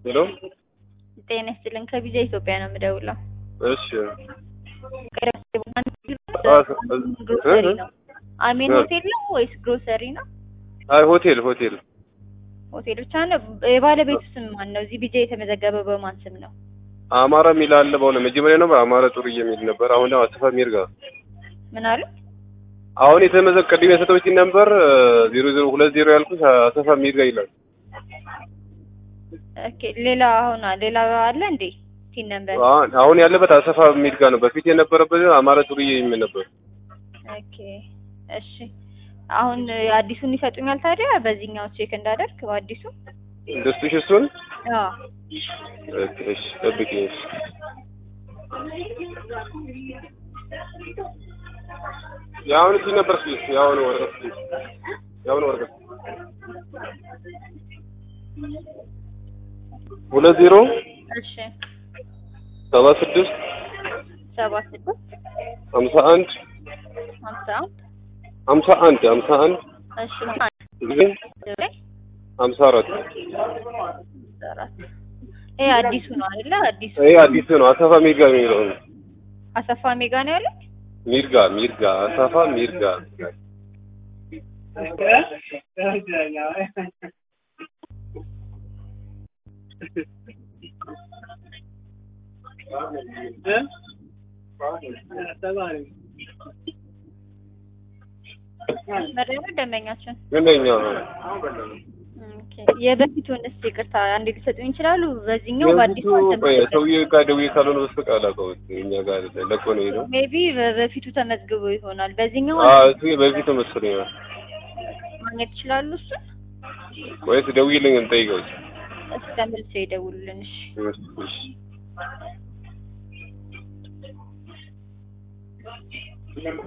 ሄሎ ጤና ይስጥልን ከቪዛ ኢትዮጵያ ነው የምደውለው። እሺ ግሮሰሪ ነው። አሜን ሆቴል ነው ወይስ ግሮሰሪ ነው? አይ ሆቴል ሆቴል ሆቴል ብቻ ነው። የባለቤቱ ስም ማን ነው? እዚህ ቢጃ የተመዘገበ በማን ስም ነው? አማራ የሚል አለ። በሆነ መጀመሪያ ነበር አማራ ጥሩዬ የሚል ነበር። አሁን ደግሞ አሰፋ ሚርጋ ምን አሉ? አሁን የተመዘገ ቅድም የሰጠሁት ነበር ዜሮ ዜሮ ሁለት ዜሮ ያልኩት አሰፋ ሚርጋ ይላል። ኦኬ ሌላ አሁን ሌላ አለ እንዴ? ቲን ነበር አሁን አሁን ያለበት አሰፋ ሚርጋ ነው። በፊት የነበረበት አማራ ጥሩዬ የሚል ነበር። ኦኬ እሺ። አሁን አዲሱን ይሰጡኛል ታዲያ በዚህኛው ቼክ እንዳደርግ በአዲሱ ደስቱሽ እሱን አዎ እሺ ጠብቂኝ። እሺ የአሁን እዚህ ነበር እስኪ የአሁኑ ወረቀት እስኪ የአሁኑ ወረቀት ሁለት ዜሮ እሺ ሰባ ስድስት ሰባ ስድስት ሀምሳ አንድ ሀምሳ አንድ ሀምሳ አንድ ሀምሳ አንድ እሺ ጊዜ ሀምሳ አራት አራት ይሄ አዲሱ ነው አይደለ? አዲሱ ይሄ አዲስ ነው። አሰፋ ሚርጋ የሚለው ነው። አሰፋ ሜጋ ነው ያለው። ሚርጋ ሚርጋ አሰፋ ሚርጋ መረጃ ደንበኛችን ምንኛ ኦኬ። የበፊቱን እስኪ ይቅርታ አንዴ ሊሰጡኝ ይችላሉ? በዚህኛው በአዲሱ ሰውዬ ጋር ደውዬ ካልሆነ በስተቀር አላውቀውም። እኛ ጋር አይደለም ለቆ ነው የሄደው። ሜቢ በፊቱ ተመዝግቦ ይሆናል። በዚህኛው አዎ እሱ በፊቱ መሰለኝ ነው። ማግኘት ይችላሉ። እሱ ወይስ ደውዬልኝ እንጠይቀው። እስከ መልሶ ይደውሉልን። እሺ እሺ